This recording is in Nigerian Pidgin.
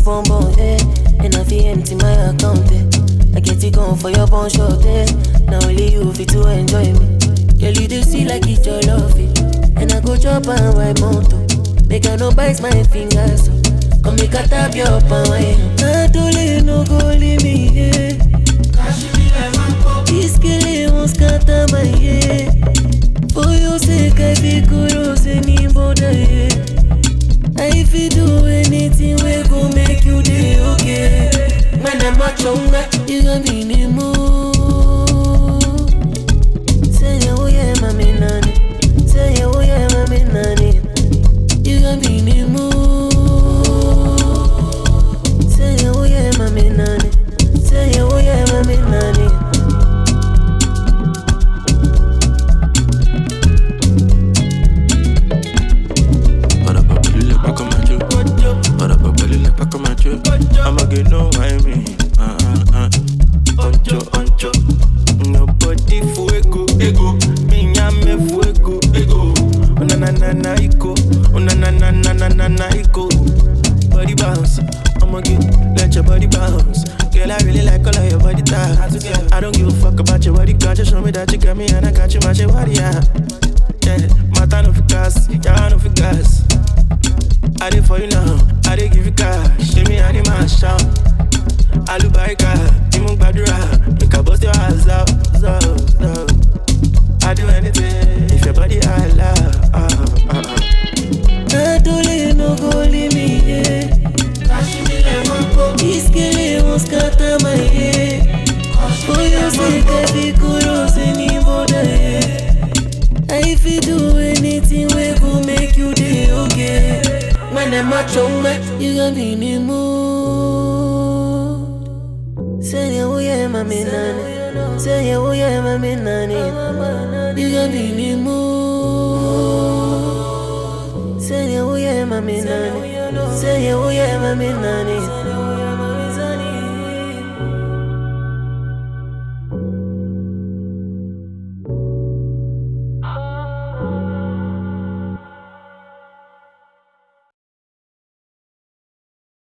bum bum, eh. And I feel empty my account, eh. I get it gone for your bun short, eh. Now only you fit to enjoy me. Girl, you do see like it's your love, eh. And I go chop and wipe mountain. Make I no bite my fingers, so. Come make a tap your palm, eh. Adole no go leave me, eh. This girl won't scatter my head. For your sake, I feel kudos anybody, yeah. I fit do anything we go make you day okay. Man, I'm not younger, you gon' be in the mood. Say yeah, oh yeah, mommy nanny. Say yeah, oh yeah, mommy nanny. You gon' be in the mood. Say yeah, oh yeah, mommy nanny. Say yeah, oh yeah, mommy nanny. Para pa' pedirle pa' comer yo. Para pa' pedirle pa' comer yo. I'ma get no I mean. Ah, ah, ah. Oncho, oncho. Nobody fuego, ego. Mi llame fuego, ego. Una na na na iko. Una na na na na na na iko. Body bounce. I'ma get, let your body bounce. Girl, I really like all of your body types. I don't give a fuck about your body culture. Show me that you got me and I got you, my shit, body, yeah. Yeah, matter no fi gas, yeah, no fi gas. I did for you now, I did give you cash. Give me any man shout. Alubarika, Imu Gbadura, make I bust your ass out, so, so. I do anything if your body I love. Uh, uh, uh. Adole no go leave me, yeah. This girl won't scatter my head. For your sake, I feel kudos anybody, yeah. I fit do anything we go make you day okay. When I'm a chonga, you gon' be in the mood. Say yeah, oh yeah, mommy nanny. Say yeah, oh yeah, mommy nanny. You gon' be in the mood. Say yeah, oh yeah, mommy nanny. Say yeah, oh yeah, mommy nanny.